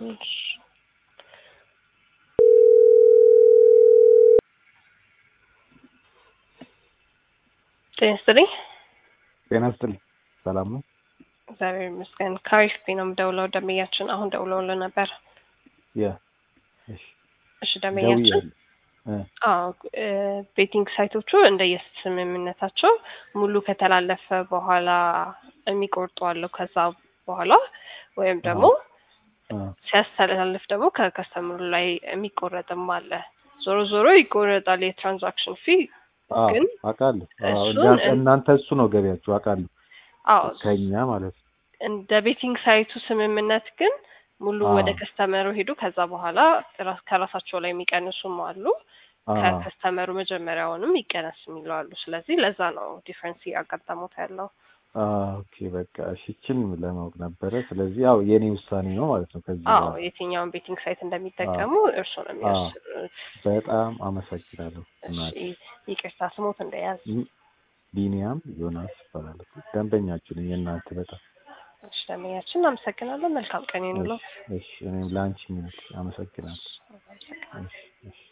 እሺ ጤና ይስጥልኝ። ጤና ይስጥልኝ። ሰላም ነው? እግዚአብሔር ይመስገን። ከአሪፍ ቤት ነው የምደውለው። ደንበኛችን አሁን ደውለውልን ነበር። ያ እሺ፣ እሺ ደንበኛችን ደውያለሁ። እ አዎ እ ቤቲንግ ሳይቶቹ እንደየስምምነታቸው ሙሉ ከተላለፈ በኋላ የሚቆርጡ አለው። ከዛ በኋላ ወይም ደግሞ አ ሲያስተላልፍ ደግሞ ከከስተምሩ ላይ የሚቆረጥም አለ። ዞሮ ዞሮ ይቆረጣል የትራንዛክሽን ፊ አዎ ግን አውቃለሁ። አዎ እሱን እና- እናንተ እሱ ነው ገቢያችሁ አውቃለሁ። አዎ ከኛ ማለት ነው። እንደ ቤቲንግ ሳይቱ ስምምነት ግን ሙሉ አዎ። ወደ ከስተመሩ ሄዱ። ከዛ በኋላ ራስ- ከራሳቸው ላይ የሚቀንሱም አሉ። አዎ ከከስተመሩ መጀመሪያውንም ይቀነስ የሚለው አሉ። ስለዚህ ለዛ ነው ዲፍረንስ እያጋጠሙት ያለው። አዎ፣ ኦኬ በቃ እሺ፣ እችን ለማወቅ ነበረ። ስለዚህ ያው የኔ ውሳኔ ነው ማለት ነው። ከዚህ አዎ በኋላ የትኛውን ቤቲንግ ሳይት እንደሚጠቀሙ እርስዎ ነው አዎ። የሚወስኑት። በጣም አመሰግናለሁ። እሺ እናቴ ይቅርታ ስሞት እንደያዝ ም- ቢኒያም ዮናስ ይባላል። ደንበኛችሁ ነኝ የእናንተ በጣም እሺ ደንበኛችን እናመሰግናለን። መልካም ቀን ይኑለው። እሺ፣ እሺ እኔም ለአንቺ ሚኒት አመሰግናለሁ። እሺ፣ እሺ።